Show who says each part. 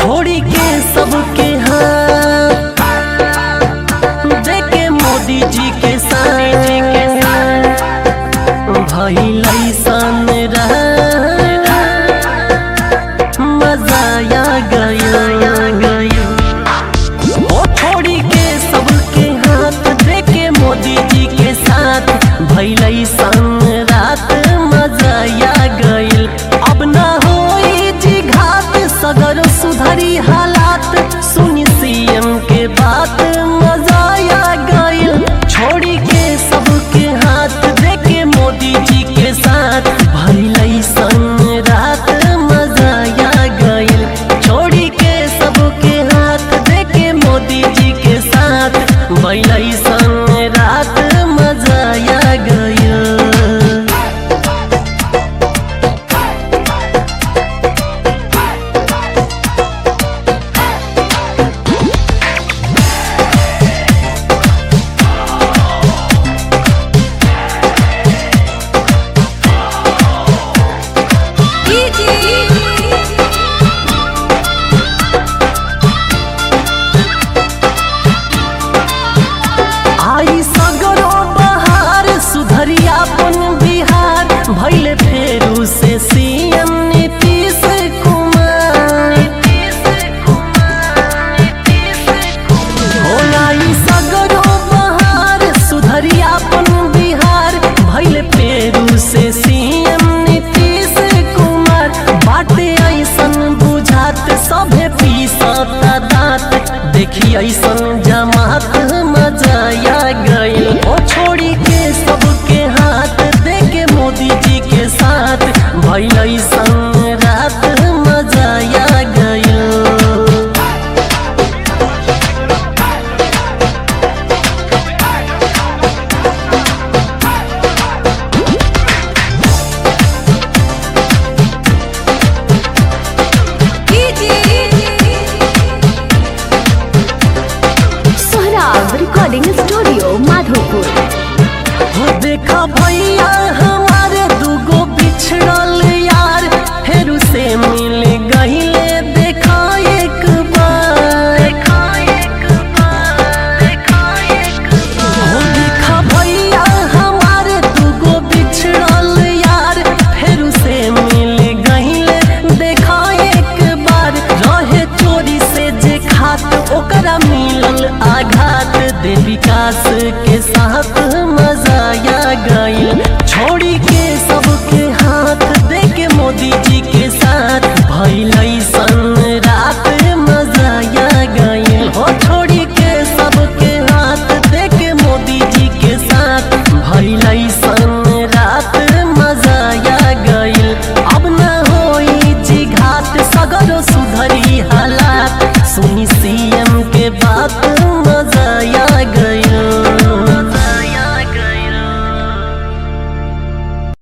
Speaker 1: छोड़ी के सबके हाथ देखे मोदी जी के साथ भइल ऐसन मजा आ गया ओ छोड़ी के सबके हाथ देखे मोदी जी के साथ भइल ऐसन रात मजा आ गइल अब ना होई जी घात सगर सुधरी हालात सुनी सीएम के बात मजा आ गइल छोड़ी के सबके हाथ देखे मोदी जी के साथ भइल ऐसन रात मजा आ गइल छोड़ी के सबके हाथ देखे मोदी जी के साथ भइल ऐसन रात मजा आ गइल आई सगरो बहार सुधरिया अपन बिहार भैले फेरू से सीएम नीतीश कुमार हो आई सगरो बहार सुधरिया अपन बिहार भैले फेरू से सीएम नीतीश कुमार बाटे ऐसन बुझात सभे पीसता दांत देखी ऐसन जमात मजा आ गइल ओ छोड़ी के सबके हाथ देके मोदी जी के साथ भइल ऐसन रात मजा आ गइल
Speaker 2: सोहराब रिकॉर्डिंग स्टूडियो माधोपुर
Speaker 1: हो देखा भैया हमारे दूगो बिछड़ल यार फेरू से मिल गहिले देखा एक बार हो देखा भैया हमारे दूगो बिछड़ल यार फेरू से मिल गहिले देखा एक बार रहे चोरी से जे खात ओकरा मिलल आघात दे विकास के साथ मजा आ गइल छोड़ी के सबके हाथ दे के मोदी जी के साथ भइल ऐसन रात मजा आ गइल हो छोड़ी के सबके हाथ दे के मोदी जी के साथ भइल ऐसन रात मजा आ गइल अब न होई जी घाट सगरो सुधरी हालात सुनी सीएम के बात